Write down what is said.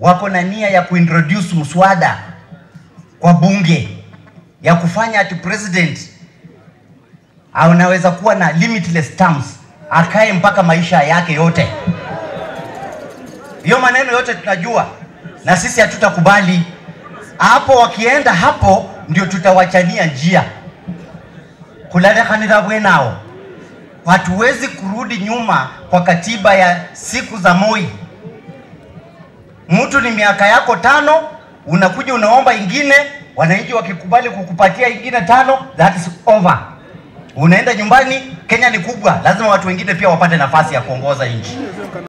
wako na nia ya kuintroduce mswada kwa bunge ya kufanya ati president anaweza kuwa na limitless terms, akae mpaka maisha yake yote. Hiyo maneno yote tunajua, na sisi hatutakubali hapo. Wakienda hapo, ndio tutawachania njia kulalekanira bwenao. Hatuwezi kurudi nyuma kwa katiba ya siku za Moi. Mtu ni miaka yako tano, unakuja unaomba ingine, wananchi wakikubali kukupatia ingine tano, that is over. Unaenda nyumbani. Kenya ni kubwa, lazima watu wengine pia wapate nafasi ya kuongoza nchi.